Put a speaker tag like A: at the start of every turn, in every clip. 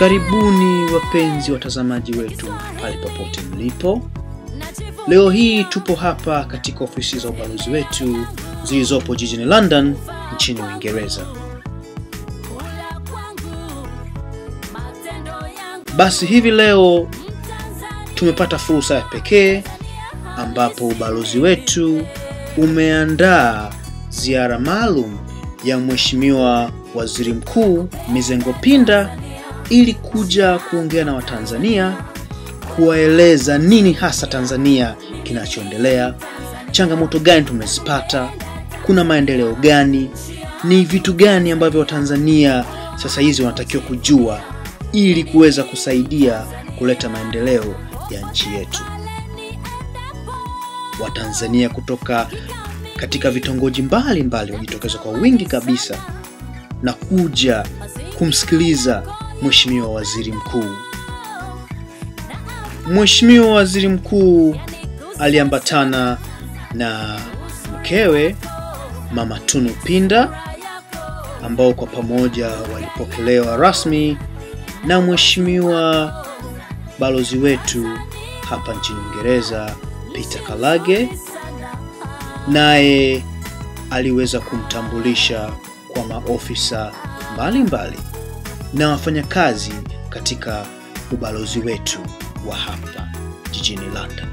A: Karibuni wapenzi watazamaji wetu pale popote mlipo. Leo hii tupo hapa katika ofisi za ubalozi wetu zilizopo jijini London nchini Uingereza. Basi hivi leo tumepata fursa ya pekee ambapo ubalozi wetu umeandaa ziara maalum ya Mheshimiwa Waziri Mkuu Mizengo Pinda ili kuja kuongea na Watanzania, kuwaeleza nini hasa Tanzania kinachoendelea, changamoto gani tumezipata, kuna maendeleo gani, ni vitu gani ambavyo Watanzania sasa hizi wanatakiwa kujua ili kuweza kusaidia kuleta maendeleo ya nchi yetu. Watanzania kutoka katika vitongoji mbalimbali wajitokeza kwa wingi kabisa na kuja kumsikiliza Mheshimiwa Waziri Mkuu. Mheshimiwa Waziri Mkuu aliambatana na mkewe Mama Tunu Pinda ambao kwa pamoja walipokelewa rasmi na Mheshimiwa balozi wetu hapa nchini Uingereza Peter Kalage, naye aliweza kumtambulisha kwa maofisa mbalimbali na wafanyakazi katika ubalozi wetu wa hapa jijini London.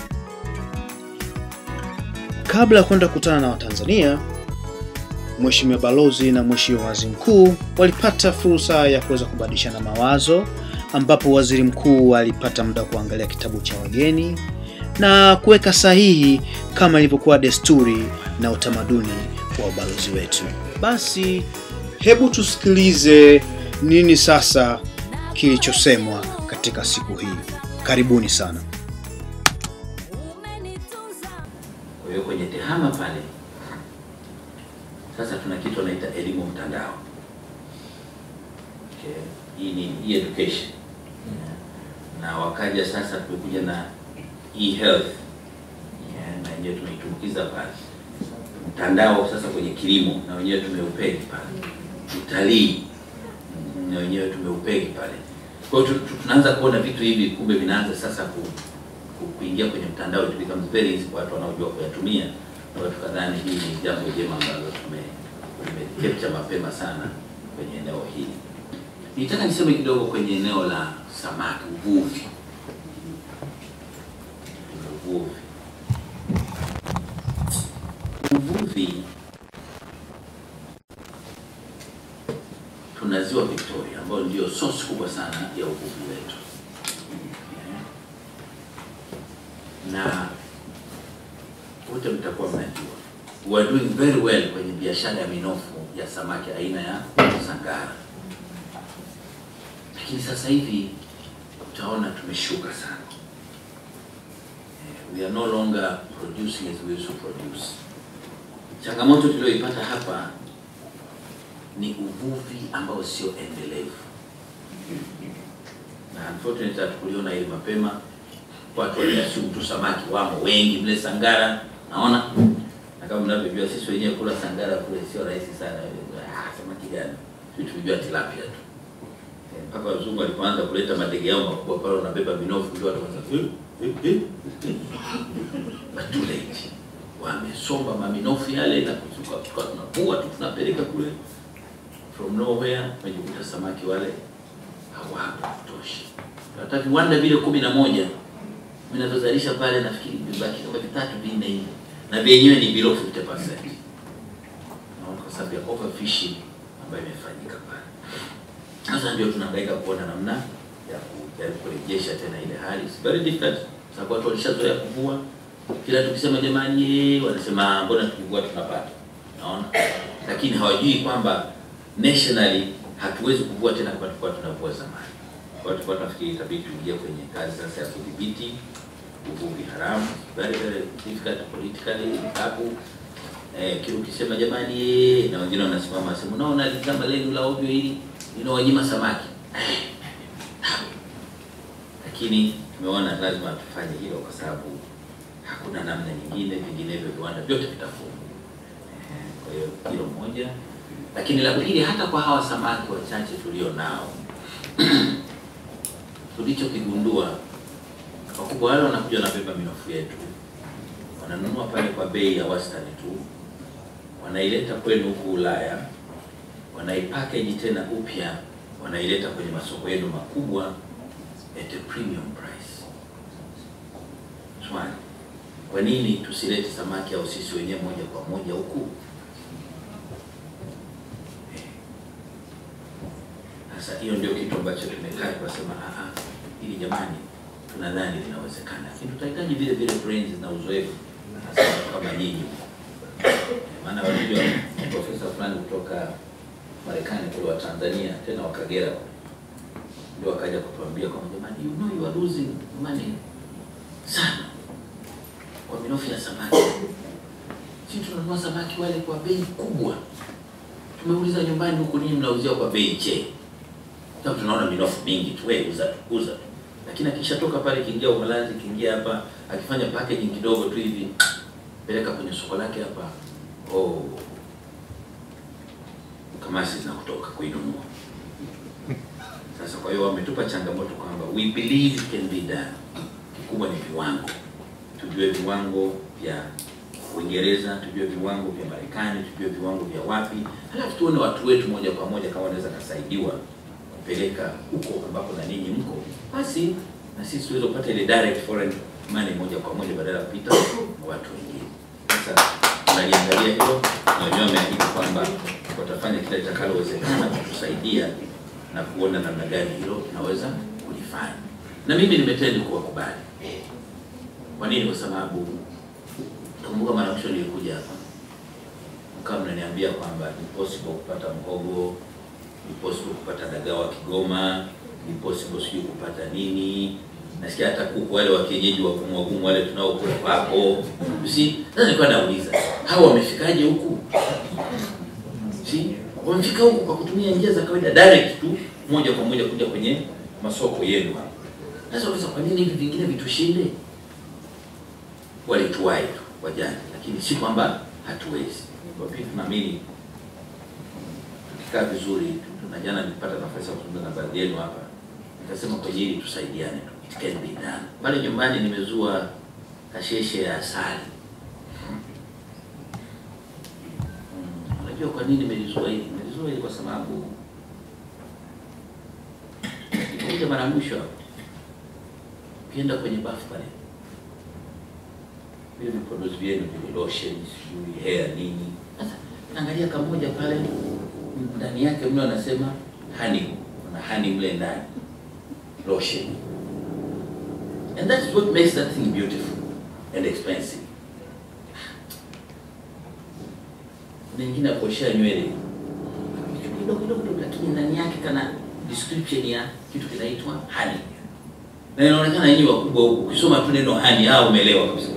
A: Kabla ya kwenda kukutana na Watanzania, Mheshimiwa balozi na Mheshimiwa waziri mkuu walipata fursa ya kuweza kubadilishana mawazo, ambapo waziri mkuu alipata muda wa kuangalia kitabu cha wageni na kuweka sahihi kama ilivyokuwa desturi na utamaduni wa ubalozi wetu. Basi hebu tusikilize nini sasa kilichosemwa katika siku hii. Karibuni sana.
B: Kwa hiyo kwenye tehama pale sasa tuna kitu wanaita elimu mtandao. Okay. Hii ni hii education na wakaja sasa, tumekuja na e-health yeah, na wenyewe tumeitumbukiza pale mtandao sasa kwenye kilimo na wenyewe tumeupegi pale, utalii na wenyewe tumeupegi pale. Kwa hiyo tu- tu- tunaanza kuona vitu hivi kumbe vinaanza sasa ku, ku, kuingia kwenye mtandao, it becomes very easy kwa watu wanaojua kuyatumia, na watu kadhani hii ni jambo jema ambalo tume tumecapture mapema sana kwenye eneo hili. Nitaka niseme kidogo kwenye eneo la samaki, uvuvi. Uvuvi, uvuvi tuna ziwa Victoria ambayo ndio source kubwa sana ya uvuvi wetu na wote mtakuwa mnajua we are doing very well kwenye biashara ya minofu ya samaki aina ya sangara, lakini sasa hivi utaona tumeshuka sana. Eh, We are no longer producing as we used to produce. Changamoto tulioipata hapa ni uvuvi ambao sio endelevu, na unfortunately hatukuliona hili mapema. Watu waliassume tu samaki wamo wengi mle Sangara, naona na kama mnavyojua sisi wenyewe kula Sangara kule sio rahisi sana. Ah, samaki gani? Sisi tulijua tilapia tu Eh, mpaka wazungu walipoanza kuleta madege yao makubwa pale, wanabeba minofu, ndio watu wakaanza eh, eh, eh. But too late, wamesomba maminofu yale na kuzuka, tukawa tunavua tu tunapeleka kule from nowhere, wamejikuta samaki wale hawapo kutosha. Hata viwanda vile kumi na moja vinavyozalisha pale, nafikiri vibaki kama vitatu vinne hivi, na vyenyewe ni below 50%. Naona kwa sababu ya overfishing ambayo imefanyika pale. Sasa ndio tunahangaika kuona namna ya kujaribu kurejesha tena ile hali. It's very difficult sababu watu walishazoea kuvua. Kila tukisema jamani, eh, wanasema mbona tukivua tunapata. Naona, lakini hawajui kwamba nationally hatuwezi kuvua tena kama tulikuwa tunavua zamani. Kwa hiyo tulikuwa tunafikiri itabidi tuingie kwenye kazi sasa ya kudhibiti uvuvi haramu, very very difficult politically, sababu eh, kile ukisema jamani, eh, na wengine wanasimama wanasema unaona lizama lenu la ovyo hili linawanyima samaki Eh, tabu. lakini tumeona lazima tufanye hilo kwa sababu hakuna namna nyingine, vinginevyo viwanda vyote vitafungwa. Eh, Kwa hiyo hilo moja, lakini la pili, hata kwa hawa samaki wachache tulio nao tulichokigundua wakubwa wale wanakuja wanabeba minofu yetu, wananunua pale kwa bei ya wastani tu, wanaileta kwenu huku Ulaya, wanaipackage tena upya, wanaileta kwenye masoko yenu makubwa at a premium price. Swali, kwa nini tusilete samaki au sisi wenyewe moja kwa moja huku? Sasa hiyo ndio kitu ambacho tumekaa tukasema, ah ah, ili jamani, tunadhani linawezekana, lakini tutahitaji vile vile brains na uzoefu, hasa watu kama nyinyi. Maana wanajua profesa fulani kutoka Marekani kule wa Tanzania, tena wa Kagera, ndio akaja kutuambia kwamba jamani, you know you are losing money sana kwa minofu ya samaki. Sisi tunanunua samaki wale kwa bei kubwa, tumeuliza nyumbani huku, nini mnauzia kwa bei che? Sababu tunaona minofu mingi tu, wewe uza tu, uza tu. Lakini akishatoka pale, kiingia Uholanzi, kiingia hapa, akifanya packaging kidogo tu hivi, peleka kwenye soko lake hapa, oh, kamasi zinakutoka kuinunua. Sasa kwa hiyo wametupa changamoto kwamba we believe it can be done. Kikubwa ni viwango, tujue viwango vya Uingereza, tujue viwango vya Marekani, tujue viwango vya wapi, halafu tuone watu wetu moja kwa moja kama wanaweza kasaidiwa kupeleka huko ambapo na ninyi mko, basi na sisi tuweze kupata ile direct foreign money moja kwa moja badala ya kupita kwa watu wengine. Sasa tunaliangalia hilo na wenyewe wameahidi kwamba watafanya kila litakalowezekana kutusaidia na kuona namna gani hilo tunaweza kulifanya, na mimi nimetendi kuwakubali. Kwa nini? Kwa sababu kumbuka, mara mwisho nilikuja hapa mkawa mnaniambia kwamba ni possible kupata mhogo, ni possible kupata dagaa wa Kigoma, ni possible sijui kupata nini. Nasikia hata kuku wale wa kienyeji wa gumu wale tunaokula hapo. Si sasa nilikuwa nauliza hawa wamefikaje huku? Si wamefika huku kwa kutumia njia za kawaida direct tu moja kwa moja kuja kwenye masoko yenu hapa. Sasa unaweza kwa nini hivi vingine vitushinde? Walituwai tu wajani, lakini si kwamba hatuwezi. Kwa pia tunaamini tukikaa vizuri tu, na jana nilipata nafasi ya kuzungumza na baadhi yenu hapa, nikasema kwenye hili tusaidiane tu, it can be done. Pale nyumbani nimezua kasheshe ya asali. Mm, Unajua kwa nini nimelizua hili? Nimelizua hili kwa sababu nilikuja mara ya mwisho hapo, ukienda kwenye bafu pale vile vipodozi vyenu vile lotion sijui hair nini. Sasa angalia kamoja pale ndani yake mle anasema honey, kuna honey mle ndani lotion, and that's what makes that thing beautiful and expensive. Mengine kuoshea nywele kidogo kidogo kidogo, lakini ndani yake kana description ya kitu kinaitwa honey, na inaonekana yenyewe wakubwa huku, ukisoma tu neno honey, hao umeelewa kabisa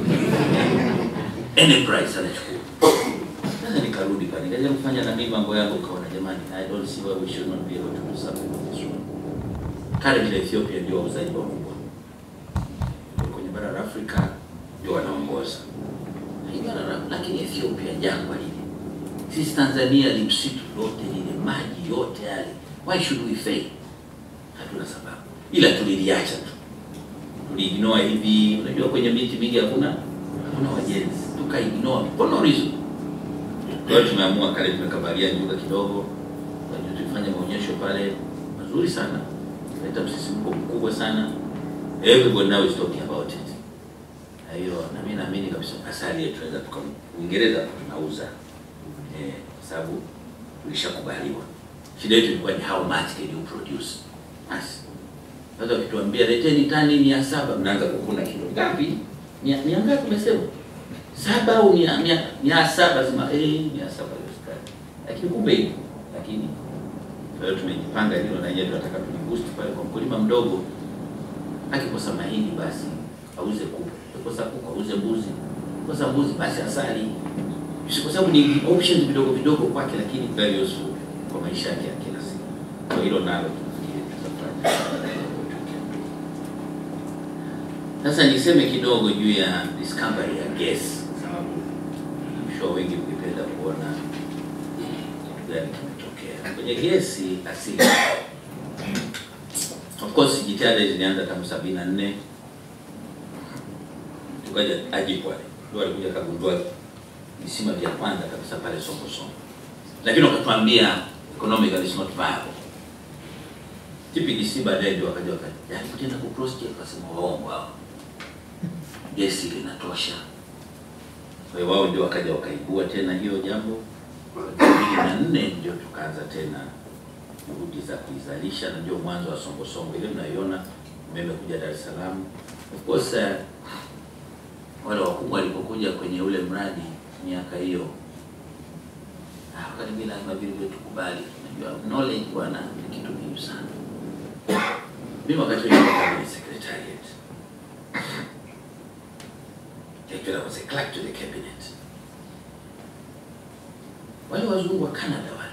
B: any price anachukua. Sasa nikarudi pale nikaja kufanya na mimi mambo yangu, kaona jamani, I don't see why we should not be able to do something with this one. Currently Ethiopia ndio wauzaji wakubwa kwenye bara la Afrika, ndio wanaongoza Hii bara la- lakini Ethiopia jangwa lile, sisi Tanzania ni msitu lote lile, maji yote yale, why should we fail? Hatuna sababu, ila tuliliacha tu tuliignore hivi. Unajua kwenye miti mingi hakuna hakuna wajenzi, tukaignore for no reason. Kwa hiyo tumeamua kale, tumekabalia nyuga kidogo, kwa hiyo tulifanya maonyesho pale mazuri sana, leta msisimko mkubwa sana, everybody now is talking about it. Kwa hiyo na mimi naamini kabisa asali yetu tunaweza tuka Uingereza tunauza eh, kwa sababu tulishakubaliwa. Shida yetu ilikuwa ni how much can you produce basi sasa ukituambia leteni tani mia saba mnaanza kukuna kilo ngapi? Mia, mia ngapi umesema? Saba au mia, mia, mia saba sema eh, mia saba haiwezekani. Lakini kumbe ipo. Lakini kwa hiyo tumejipanga hilo na yeye tunataka tuliboost pale kwa mkulima mdogo. Akikosa mahindi basi auze kuku. Akikosa kuku auze mbuzi. Akikosa mbuzi basi asali. Si Kwa sababu ni options vidogo vidogo kwake lakini very useful kwa maisha yake ya kila siku. Kwa hilo nalo tunafikiri tutafanya. Sasa niseme kidogo juu ya discovery ya gas, sababu I'm sure wengi mngependa kuona kitu gani kimetokea kwenye gesi asili. course jitihada hizi zilianza tangu sabini na nne tukaja Ajipwale ndio alikuja kagundua visima vya kwanza kabisa pale Songo Songo, lakini wakatuambia economically is not viable. TPDC baadaye ndio wakaja wakajaribu tena ku cross check, wakasema waongo hao, gesi linatosha. Kwa hiyo wao ndio wakaja wakaibua tena hiyo jambo. Mbili na nne ndio tukaanza tena juhudi za kuizalisha, na ndio mwanzo wa Songo Songo ile mnaiona umeme kuja Dar es Salaam. Of course uh, wale wakubwa walipokuja kwenye ule mradi miaka hiyo, ah, wakati mimi lazima vile vile tukubali, unajua knowledge bwana ni kitu muhimu sana. Mimi wakati ule nilikuwa kwenye secretariat, actually I was a clerk to the cabinet. Wale wazungu wa Canada wale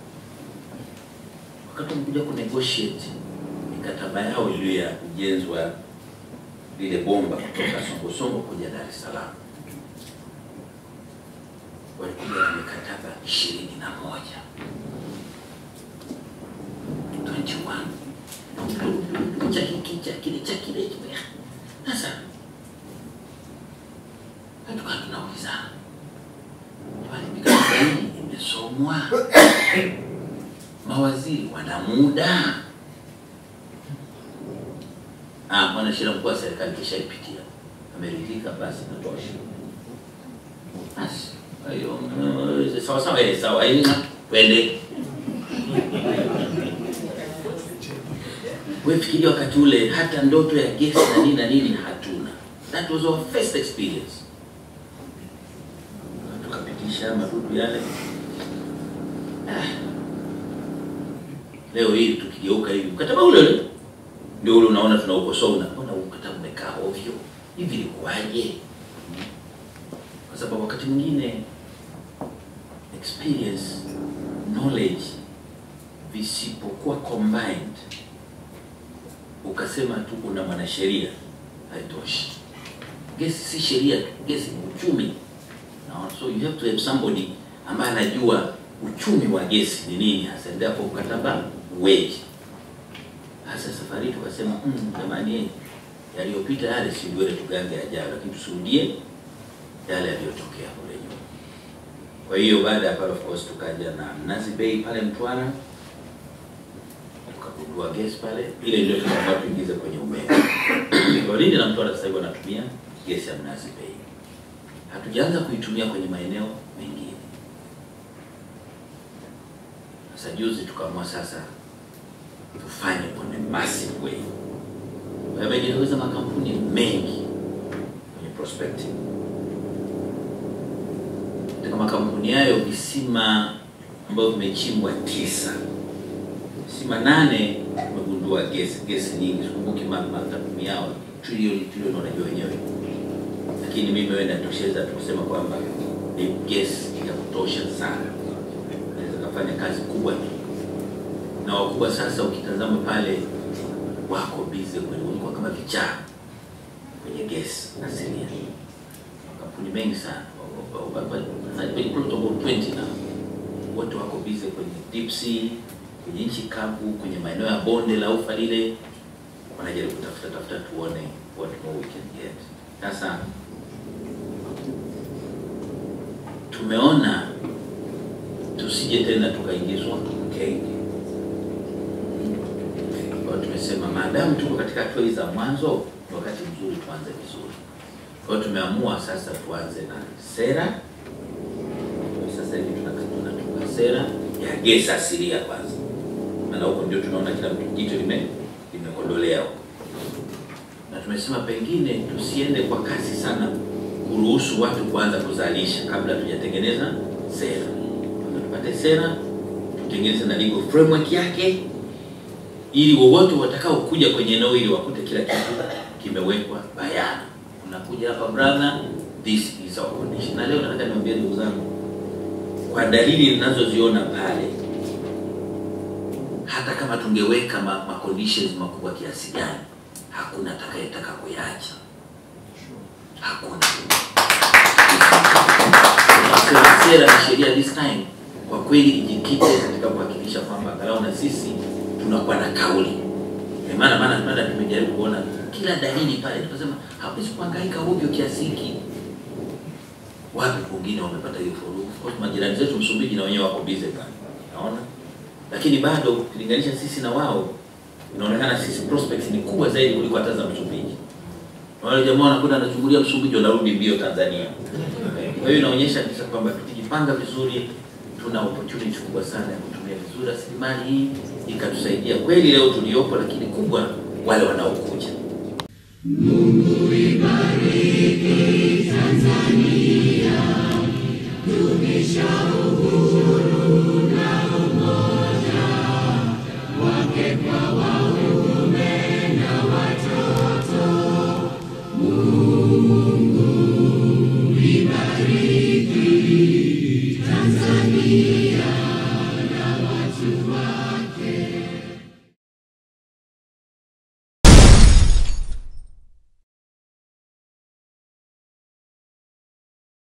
B: wakati wamekuja ku negotiate mikataba yao iliyo ya ujenzi wa lile bomba kutoka Songo Songo kuja Dar es Salaam, walikuja na mikataba ishirini na moja 21 cha hiki cha kile cha kile kile. Sasa tukaa tunaulizana, jamani, mikataba hii imesomwa, mawaziri wana muda Ah, mwanasheria mkuu wa serikali kishaipitia, ameridhika, basi natosha. Basi kwa hiyo mm, sawa sawa, eh, sawa, aina twende. Wewe fikiria wakati ule hata ndoto ya gesi na nini na nini hatuna. That was our first experience. Tukapitisha madudu yale. Ah. Leo hii tukigeuka hivi mkataba ule ule ndio ule unaona tunaukosoa, unaona huu mkataba umekaa ovyo hivi, ilikuwaje? Kwa sababu wakati mwingine experience knowledge visipokuwa combined, ukasema tu una mwanasheria, haitoshi. Gesi si sheria tu, gesi ni uchumi. Naona, so you have to have somebody ambaye anajua uchumi wa gesi ni nini hasa, ndipo mkataba uweje. Hasa safari tukasema mm, jamani, yaliyopita yale si ndio tugange yajayo, lakini tusirudie yale yaliyotokea kule nyuma. Kwa hiyo baada ya pale, of course, tukaja na Mnazi Bay pale Mtwara, tukagundua gesi pale, ile ndio tukaamua tuingize kwenye umeme. Kwa Lindi na Mtwara sasa hivi wanatumia gesi ya Mnazi Bay, hatujaanza kuitumia kwenye maeneo mengine. Sasa juzi tukaamua sasa tufanye on a massive way. Yamejitokeza makampuni mengi kwenye prospecting. Katika makampuni hayo visima ambayo vimechimbwa tisa, visima nane tumegundua gesi gesi nyingi, sikumbuki makampuni yao trilioni trilioni, wanajua wenyewe, lakini mimi wewe natosheza tukusema kwamba ni gesi ya kutosha sana, naweza kafanya kazi kubwa tu na wakubwa sasa, ukitazama pale wako bize kweli, walikuwa kama vichaa kwenye gesi asilia. Makampuni mengi sana about 20 na wote wako bize kwenye deep sea, kwenye nchi kavu, kwenye maeneo ya bonde la ufa lile, wanajaribu kutafuta tafuta, tuone what more we can get. Sasa tumeona tusije tena tukaingizwa mkenge kwa hiyo tumesema maadamu tuko katika hatua hizi za mwanzo, ni wakati mzuri tuanze vizuri. Kwa hiyo tumeamua sasa tuanze na sera. Sasa hivi tunatunga sera ya gesi asilia kwanza, maana huko ndio tunaona kila mtu jicho lime limekodolea huko, na tumesema pengine tusiende kwa kasi sana kuruhusu watu kuanza kuzalisha kabla tujatengeneza sera. Tupate sera, tutengeneze na legal framework yake ili wowote watakao kuja kwenye eneo hili wakute kila kitu kimewekwa bayana. Unakuja hapa brother, this is our condition. Na leo nataka niwaambie ndugu zangu, kwa dalili ninazoziona pale, hata kama tungeweka ma, ma conditions makubwa kiasi gani, hakuna atakayetaka kuyaacha, hakuna. Sera, sera na sheria this time kwa kweli ijikite katika kuhakikisha kwamba angalau na sisi tunakuwa na kauli Ndio maana maana maana tumejaribu kuona kila dalili pale, tukasema hawezi kuhangaika ovyo kiasi hiki. Wapi kwingine wamepata hiyo furugu? Of course majirani zetu Msumbiji na wenyewe wako busy pale, naona, lakini bado ukilinganisha sisi na wao, inaonekana sisi prospects ni kubwa zaidi kuliko hata za Msumbiji. Na wale jamaa wanakwenda wanachungulia Msumbiji, wanarudi mbio Tanzania. Kwa hiyo inaonyesha kabisa kwamba tukijipanga vizuri, tuna opportunity kubwa sana ya kutumia vizuri rasilimali hii ikatusaidia kweli leo tuliopo, lakini kubwa wale wanaokuja.
C: Mungu ibariki Tanzania, dumisha